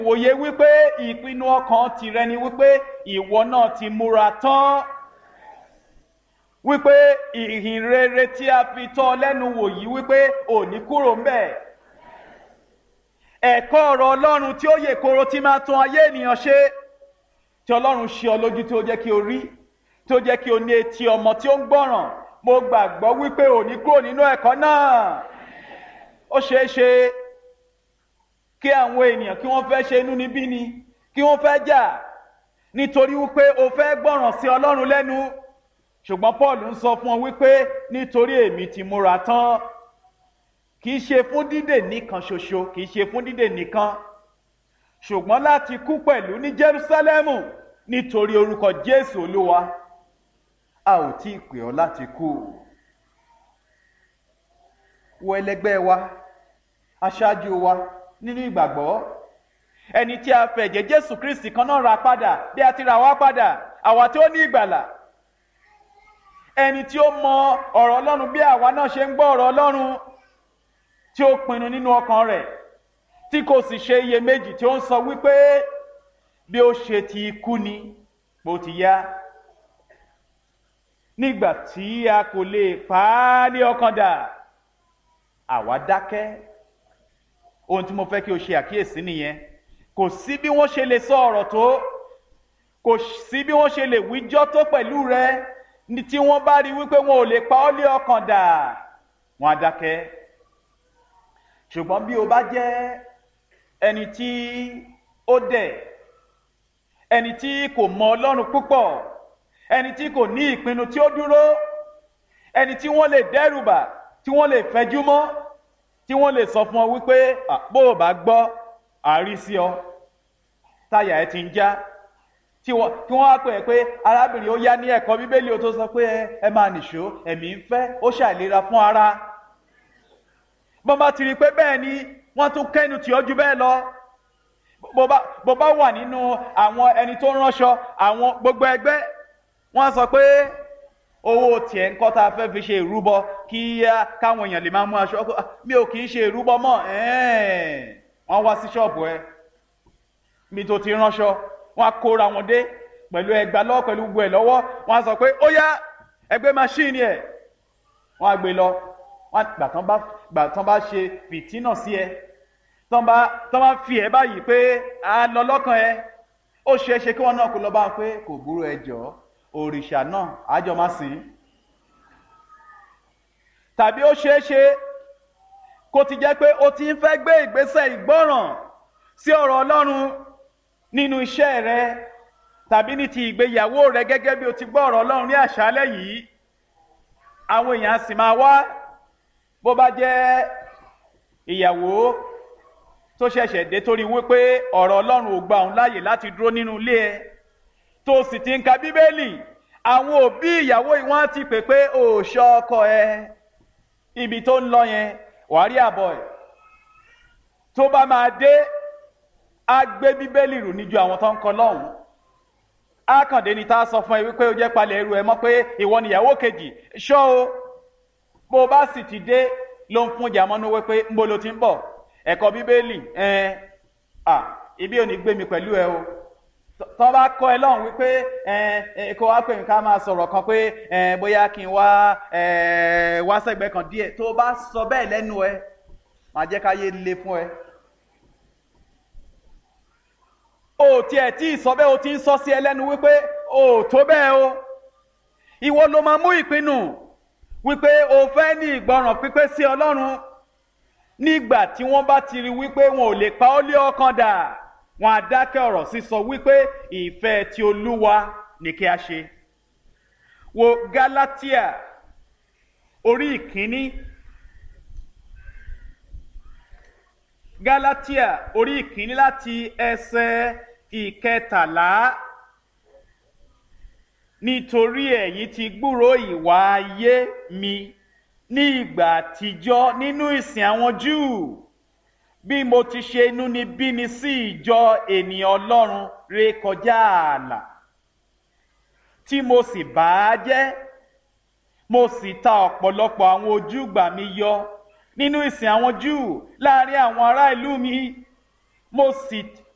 wòye wípé ìpinnu ọkàn tìrẹ ni wípé ìwọ náà ti múra tán wípé ìhìn rere tí a fi tọ́ ọ lẹ́nu wò yìí wípé ò ní kúrò ńbẹ̀ ẹ̀kọ́ ọ̀rọ̀ ọlọ́run tí ó yè koro tí máa tún ayé ènìyàn ṣe tí ọlọ́run ṣe ọ lójú tí ó jẹ́ kí o rí tí ó jẹ́ kí o ní etí ọmọ tí ó ń gbọ́ràn mo gbàgbọ́ wípé ò ní kúrò nínú ẹ̀kọ́ náà ó ṣeé ṣe kí àwọn ènìyàn kí wọ́n fẹ́ ṣe inúnibíni kí wọ́n fẹ́ jà nítorí wípé o fẹ́ gbọ́ràn sí ọlọ́run lẹ́nu ṣùgbọ́n paul ń sọ fún ọ wípé nítorí èmi ti múra tán kì í ṣe fún dídè nìkan ṣoṣo kì í ṣe fún dídè nìkan ṣùgbọ́n láti kú pẹ̀lú ní jerusalemu nítorí orúkọ jésù olúwa a ò tí ì pè ọ́ láti kú wo ẹlẹgbẹ́ wa aṣáájú wa nínú ìgbàgbọ́ ẹni tí a fẹ̀jẹ̀ jésù kristi kan náà ra padà bí a ti ra wá padà àwa tí ó ní ìgbàlà ẹni tí ó mọ ọ̀rọ̀ ọlọ́run bí àwa náà ṣe ń gbọ́ ọ̀rọ̀ ọlọ́run tí ó pinnu nínú ọkàn rẹ̀ tí kò sì ṣe iyèméjì tí ó ń sọ wípé bí ó ṣe ti kú ni bó ti yá nígbà tí a kò lè pa á ní ọkàn dà àwa dákẹ́ ohun tí mo fẹ́ kí o ṣe àkíyèsí nìyẹn kò sí bí wọ́n ṣe lè sọ ọ̀rọ̀ tó kò sí bí wọ́n ṣe lè wíjọ́ tó pẹ̀lú rẹ ní tí wọ́n bá rí wípé wọn ò lè pa ọ́ lé ọkàn dà wọ́n á dákẹ́ ṣùgbọ́n bí o bá jẹ́ ẹni tí ó dẹ̀ ẹni tí kò mọ ọlọ́run púpọ̀ ẹni tí kò ní ìpinnu tí ó dúró ẹni tí wọ́n lè dẹ́rùbà tí wọ́n lè fẹjú mọ́ tí wọ́n lè sọ fún ọ wípé bó o bá gbọ́ àárí sí ọ táyà ẹ ti ń já tí wọ́n á pè é pé arábìnrin ó yá ní ẹ̀kọ́ bíbélì ó tó sọ pé ẹ máa nìṣó ẹ̀mí ń fẹ́ ó ṣàìlera fún ara bọ́n bá ti rí i pé bẹ́ẹ̀ ni wọ́n tún kẹ́nu tì ọ́ ju bẹ́ẹ̀ lọ bó bá wà nínú àwọn ẹni tó ránṣọ àwọn gbogbo ẹgbẹ́ wọ́n sọ pé owó tiẹ̀ ń kọ́ tá a fẹ́ fi ṣe ìrúbọ kí káwọn èèyàn lè máa mú aṣọ mi ò kì í ṣe ìrúbọ mọ́ wọ́n wá sí ṣọ́ọ̀bù ẹ mi tó ti ránṣọ wọ́n á kóra wọn dé pẹ̀lú ẹgbàá lọ́wọ́ pẹ̀lú gbogbo ẹ̀ lọ́wọ́ wọ́n á sọ pé ó yá ẹgbẹ́ máṣíìnì ẹ̀ wọ́n á gbé lọ wọ́n gbà tán bá gbà tán bá ṣe fìtínà sí ẹ tán bá tán bá fi ẹ báyìí pé a lọ lọ́kàn ẹ ó ṣeé ṣe kí wọ́n náà kó lọ bá wọn pé kò burú ẹ jọ̀ọ́ òrìṣà náà àjọ máa sìn tàbí ó ṣeé ṣe kó ti jẹ́ pé ó ti ń fẹ́ gbé ìgbésẹ̀ ìgbọ́ràn sí ọ̀rọ̀ ọlọ́run nínú iṣẹ́ rẹ tàbí ní ti ìgbéyàwó rẹ gẹ́gẹ́ bí o ti gbọ́ ọ̀rọ̀ ọlọ́run ní àṣálẹ́ yìí àwọn èèyàn sì máa wá bó bá jẹ́ ìyàwó tó ṣẹ̀ṣẹ̀ dé torí wípé ọ̀rọ̀ ọlọ́run ò gba òun láàyè láti dúró nínú ilé ẹ tó sì ti ń ka bíbélì àwọn òbí ìyàwó yìí wọ́n ti pè pé ò ṣọ́ ọkọ ẹ ibi tó ń lọ yẹn wàá rí àbọ̀ ẹ̀ tó bá máa dé á gbé bíbélì rù níjú àwọn tó ń kọ lọ́hùn á kàn dé ni tá a sọ fún ẹ wípé ó jẹ́ palẹ̀ ẹrù ẹ mọ́ pé ìwọ nìyàwó kejì ṣọ́ o bó o bá sì ti dé ló ń fún jàmọ́nú wípé ń bo lo ti ń bọ̀ ẹ̀kọ́ bíbélì ẹ̀ à ibi ò ní gbé mi pẹ̀lú ẹ o tọ́ bá kọ́ ẹ lọ́hùn wípé ẹ kó wá pè mí ká máa sọ̀rọ̀ kan pé bóyá kí n wá wá sẹ́gbẹ̀ẹ́ kan díẹ̀ tó bá sọ bẹ́ẹ̀ lẹ́nu ẹ máa jẹ́ káyé le fún ẹ. o tiẹ̀ tí ì sọ bẹ́ẹ̀ o ti ń sọ sí ẹ lẹ́nu wípé o tó bẹ́ẹ̀ o ìwọ ló máa mú ìpinnu wípé o fẹ́ ní ìgbọràn pípé sí ọlọ́run nígbà tí wọ́n bá ti rí wípé wọn ò lè pa ọ́ lé ọkàn dà wọn á dákẹ́ ọ̀rọ̀ sísọ wípé ìfẹ́ ti olúwa ní kí a ṣe. wo galatia orí ìkíní galatia orí ìkíní láti ẹsẹ̀ ìkẹtàlá nítorí ẹ̀yin ti gbúrò ìwà ayé mi ní ìgbà àtijọ́ nínú ìsìn àwọn júù bí mo ti ṣe inú ni bí ni sí ìjọ ènìyàn ọlọ́run ré kọjá ààlà tí mo sì bà á jẹ́ mo sì ta ọ̀pọ̀lọpọ̀ àwọn ojúgbà mi yọ nínú ìsìn àwọn júù láàrin àwọn ará ìlú mi mo sì